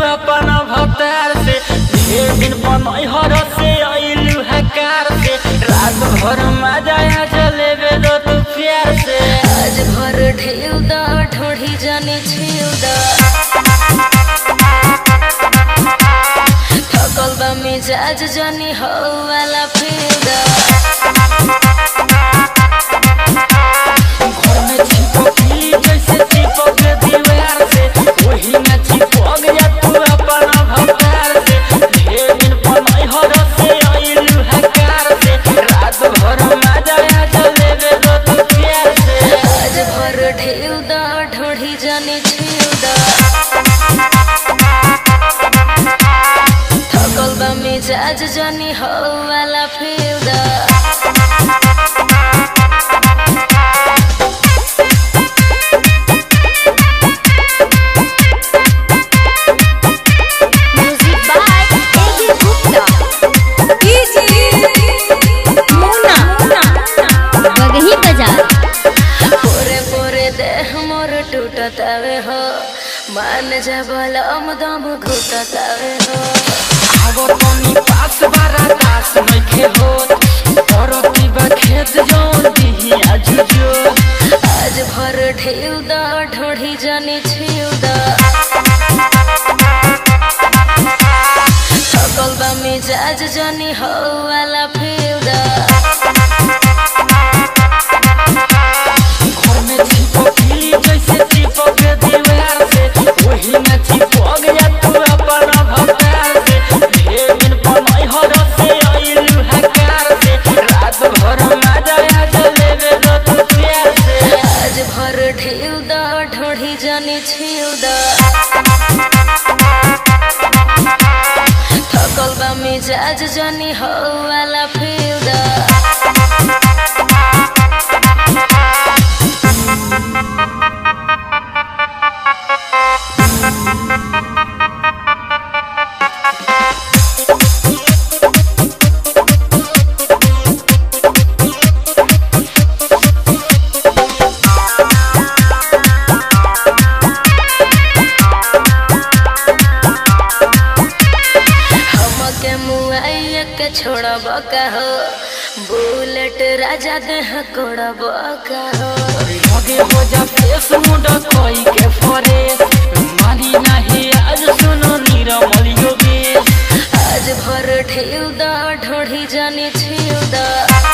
अपन भतार से ढेर दिन बनई हर से अइलू हकार से रात भर मजा आ जलेबे दो तू प्यार से आज भर ढेउ द ढोढ़ी जाने छिउ द थकल बा मिजाज जानी हो वाला फिर द घर में चिपकी जैसे चिपक दीवार से वही में चिपक जा तू अपन भतार से ढेर दिन बनई हर से अइलू हकार से रात भर मजा आ जलेबे दो तू प्यार से आज भर ढेउ द ढोढ़ी जाने छिउ द थकल बा मिजाज जानी हो वाला फिर द Music by A.G. Gupta. Muna. बगही बाजार पोरे पोरे देह मोर टूटतावे हो मान जा बलम दम घुटतावे हो आगो तनी पास बारा दास नइखे होत परती बा खेत जौन दिही आजुजो आज भर ढेउ द ढोढ़ी जाने छिउ द थकल बा मिजाज जानी हो वाला फिउ द घर में चिपकी जैसे चिपक दीवार से वही में चिपक जा तू अपन भतार से ढेर दिन बनई हर से अइलू हकार से रात भर मजा आ जलेबे दो तू प्यार से आज भर ढेउ द ढोढ़ी जाने छिउ द थकल बा मिजाज जानी हो वाला फिउ द हमके मुआइया के छोड़ब का हो बुलेट राजा देह कोड़ब का हो लगे हो जा फेस मुंडा कोई के फरेस मानी नहीं आज सुनो नीरमल योगेश आज भर ढेउ द ढोढ़ी जाने छिउ द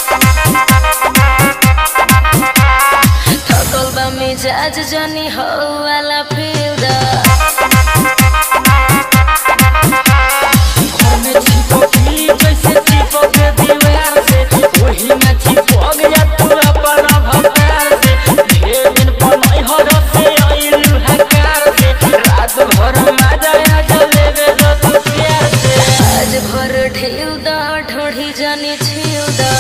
थकल बा मिजाज जानी हो वाला फिउ द घर में चिपकी जैसे चिपक दीवार से वही में चिपक जा तू अपन भतार से ढेर दिन बनई हर से अइलू हकार से रात भर मजा आ जलेबे दो तू प्यार से आज भर ढेउ द ढोढ़ी जाने छिउ द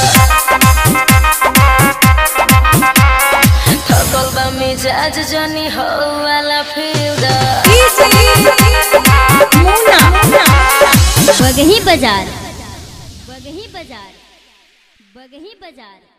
थकल बा मिजाज जानी हो वाला फिउ द बगही बाजार बगही बाजार बगही बाजार